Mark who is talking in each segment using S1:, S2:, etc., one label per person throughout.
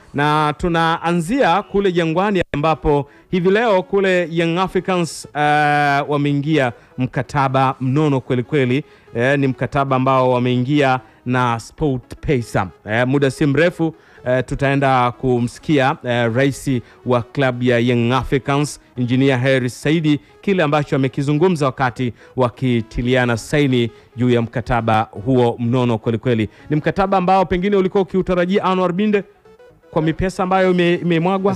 S1: na tunaanzia kule Jangwani ambapo hivi leo kule Young Africans uh, wameingia mkataba mnono kweli kweli. Eh, ni mkataba ambao wameingia na SportPesa. Eh, muda si mrefu eh, tutaenda kumsikia eh, rais wa klabu ya Young Africans Engineer Hersi Saidi kile ambacho amekizungumza wakati wakitiliana saini juu ya mkataba huo mnono kweli kweli. Ni mkataba ambao pengine ulikuwa ukiutarajia Anwar Binde kwa mipesa ambayo ime- imemwagwa.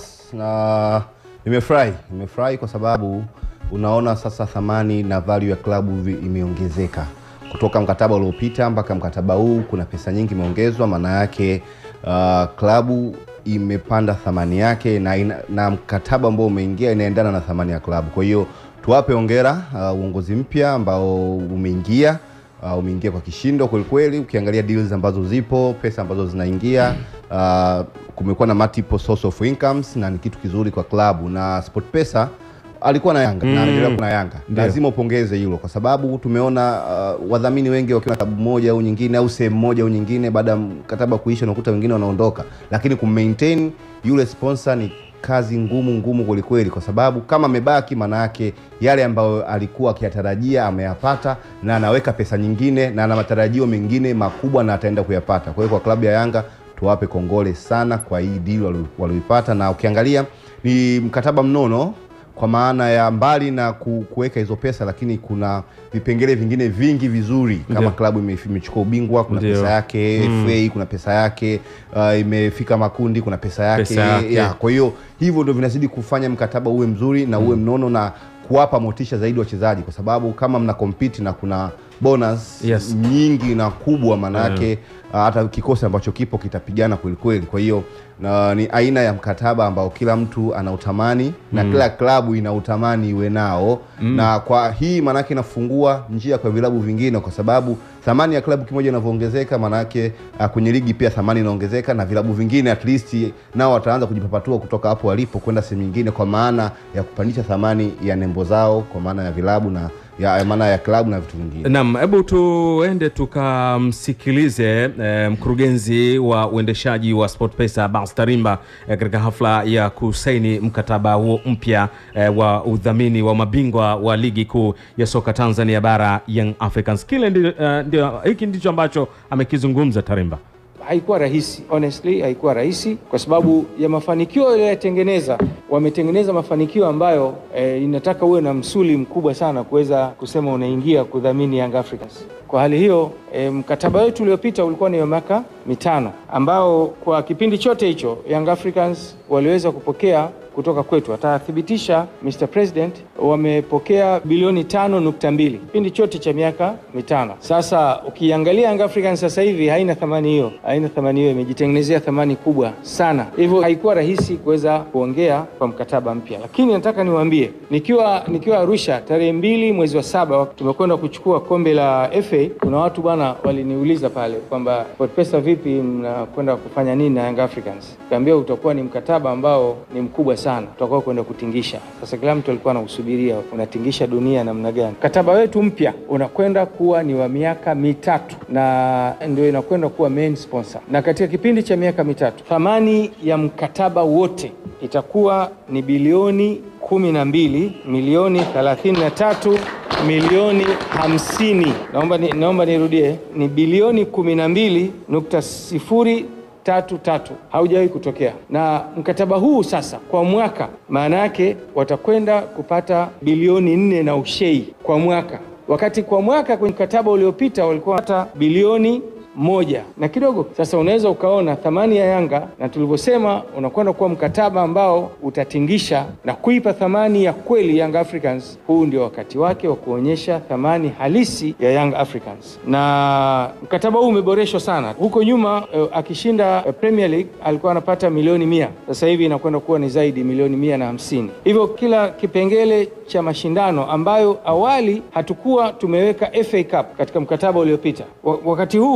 S2: na nimefurahi nimefurahi kwa sababu unaona sasa thamani na value ya klabu vi- imeongezeka kutoka mkataba uliopita mpaka mkataba huu kuna pesa nyingi imeongezwa maana yake uh, klabu imepanda thamani yake na, ina, na mkataba ambao umeingia inaendana na thamani ya klabu kwa hiyo tuwape ongera uh, uongozi mpya ambao umeingia uh, umeingia kwa kishindo kwelikweli ukiangalia deals ambazo zipo pesa ambazo zinaingia uh, kumekuwa na multiple source of incomes na ni kitu kizuri kwa klabu na sportpesa alikuwa na yanga na anaendelea kuwa na yanga
S1: Ndio.
S2: lazima upongeze hilo kwa sababu tumeona uh, wadhamini wengi wakiwa na klabu moja au nyingine au sehemu moja au nyingine baada ya mkataba kuisha unakuta wengine wanaondoka lakini kummaintain yule sponsor ni kazi ngumu ngumu kwelikweli kwa sababu kama amebaki maana yake yale ambayo alikuwa akiyatarajia ameyapata na anaweka pesa nyingine na ana matarajio mengine makubwa na ataenda kuyapata kwa hiyo kwa klabu ya yanga tuwape kongole sana kwa hii deal walio- walioipata na ukiangalia ni mkataba mnono kwa maana ya mbali na ku- kuweka hizo pesa lakini kuna vipengele vingine vingi vizuri kama
S1: Ndio.
S2: klabu ime- imechukua ubingwa kuna
S1: Ndio.
S2: pesa yake FA kuna pesa yake uh, imefika makundi kuna pesa yake,
S1: Pesa yake.
S2: Ya, kwa hiyo hivyo ndio vinazidi kufanya mkataba uwe mzuri na uwe mnono na kuwapa motisha zaidi wachezaji kwa sababu kama mna compete na kuna bonus
S1: Yes.
S2: nyingi na kubwa maanayake uh, hata kikosi ambacho kipo kitapigana kwelikweli kwa hiyo na, ni aina ya mkataba ambao kila mtu anautamani na kila klabu inautamani iwe nao na kwa hii maanake inafungua njia kwa vilabu vingine kwa sababu thamani ya klabu kimoja inavyoongezeka maanake uh, kwenye ligi pia thamani inaongezeka na vilabu vingine at least nao wataanza kujipapatua kutoka hapo walipo kwenda sehemu nyingine kwa maana ya kupandisha thamani ya nembo zao kwa maana ya vilabu na ya, ya maana ya klabu na vitu vingine
S1: Naam, hebu tuende tukamsikilize eh, mkurugenzi wa uendeshaji wa SportPesa Bas Tarimba eh, katika hafla ya kusaini mkataba huo mpya eh, wa udhamini wa mabingwa wa ligi kuu ya soka Tanzania bara Young Africans. Kile ndi, eh, ndio hiki ndicho ambacho amekizungumza Tarimba.
S3: haikuwa rahisi honestly, haikuwa rahisi kwa sababu ya mafanikio yaliyoyatengeneza. Wametengeneza mafanikio ambayo eh, inataka uwe na msuli mkubwa sana kuweza kusema unaingia kudhamini Young Africans. Kwa hali hiyo eh, mkataba wetu uliopita ulikuwa ni wa miaka mitano ambao kwa kipindi chote hicho Young Africans waliweza kupokea kutoka kwetu. Atathibitisha Mr. President, wamepokea bilioni tano nukta mbili kipindi chote cha miaka mitano. Sasa ukiangalia Young Africans sasa hivi haina thamani hiyo, haina thamani hiyo, imejitengenezea thamani kubwa sana, hivyo haikuwa rahisi kuweza kuongea kwa mkataba mpya, lakini nataka niwaambie, nikiwa nikiwa Arusha tarehe mbili mwezi wa saba wakati tumekwenda kuchukua kombe la FA, kuna watu bwana waliniuliza pale kwamba SportPesa vipi, mnakwenda kufanya nini na Young Africans? Kaambia utakuwa ni mkataba ambao ni mkubwa sana, tutakuwa kwenda kutingisha. Sasa kila mtu alikuwa anausubiria, unatingisha dunia namna gani? Mkataba wetu mpya unakwenda kuwa ni wa miaka mitatu na ndio inakwenda kuwa main sponsor, na katika kipindi cha miaka mitatu thamani ya mkataba wote itakuwa ni bilioni kumi na mbili milioni thelathini na tatu milioni hamsini. Naomba, ni, naomba nirudie ni bilioni kumi na mbili nukta sifuri tatu tatu haujawahi kutokea. Na mkataba huu sasa kwa mwaka, maana yake watakwenda kupata bilioni nne na ushei kwa mwaka, wakati kwa mwaka kwenye mkataba uliopita walikuwa hata bilioni moja na kidogo. Sasa unaweza ukaona thamani ya Yanga, na tulivyosema, unakwenda kuwa mkataba ambao utatingisha na kuipa thamani ya kweli Young Africans. Huu ndio wakati wake wa kuonyesha thamani halisi ya Young Africans, na mkataba huu umeboreshwa sana. Huko nyuma eh, akishinda eh, Premier League alikuwa anapata milioni mia, sasa hivi inakwenda kuwa ni zaidi milioni mia na hamsini. Hivyo kila kipengele cha mashindano ambayo awali hatukuwa tumeweka FA Cup katika mkataba uliopita, Wa- wakati huu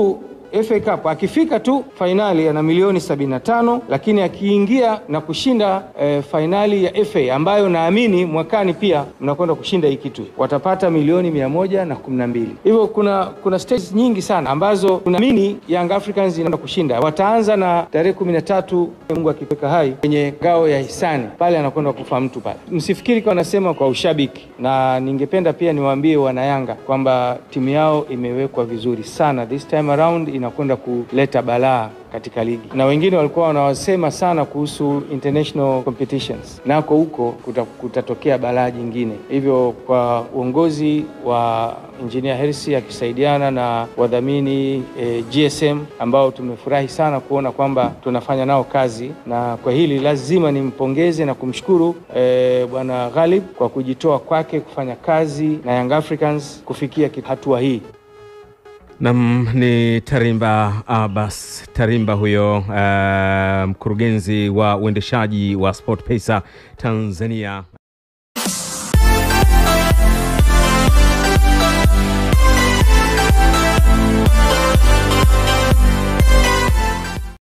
S3: FA Cup akifika tu fainali ana milioni 75, lakini akiingia na kushinda eh, fainali ya FA ambayo naamini mwakani pia mnakwenda kushinda hii kitu, watapata milioni mia moja na kumi na mbili. Hivyo kuna kuna stages nyingi sana ambazo tunaamini Young Africans inaenda kushinda. Wataanza na tarehe kumi na tatu Mungu akiweka hai kwenye ngao ya hisani pale, anakwenda kufa mtu pale. Msifikiri kwa nasema kwa ushabiki, na ningependa pia niwaambie wanayanga kwamba timu yao imewekwa vizuri sana this time around, inakwenda kuleta balaa katika ligi na wengine walikuwa wanawasema sana kuhusu international competitions, nako huko kuta, kutatokea balaa jingine. Hivyo kwa uongozi wa Engineer Hersi akisaidiana na wadhamini eh, GSM ambao tumefurahi sana kuona kwamba tunafanya nao kazi, na kwa hili lazima nimpongeze na kumshukuru eh, bwana Ghalib kwa kujitoa kwake kufanya kazi na Young Africans kufikia hatua hii.
S1: Nam ni Tarimba Abbas Tarimba huyo, uh, mkurugenzi wa uendeshaji wa SportPesa Tanzania.